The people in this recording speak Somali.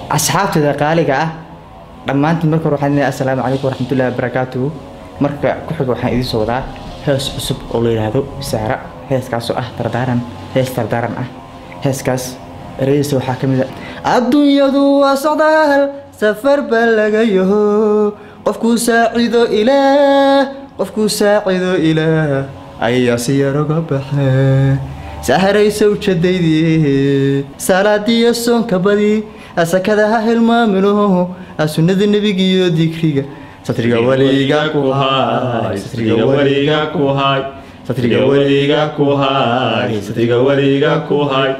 asxaabteeda qaaliga ah dhammaantiin marka hore waxaan leeyahay assalaamu calaykum waraxmatullahi wabarakaatuhu marka ku xiga waxaan idiin soo wadaa hees cusub oo la yidhaahdo saara heeskaasoo ah dardaaran hees dardaaran ah heeskaas ereyadiisa waxaa ka mid a adduunyadu waa socdaal safar baa laga yaho qofkuu saacido ilaah qofkuu saacido ilaah ayaa si yaroga baxe saharaysa ujeedaydii salaadiyo soonka badi asakada ha hilmaamino sunnada nebigiyo dikriga satriga weliga ku hay satriga weliga ku hay satriga weliga ku hay satriga weliga ku hay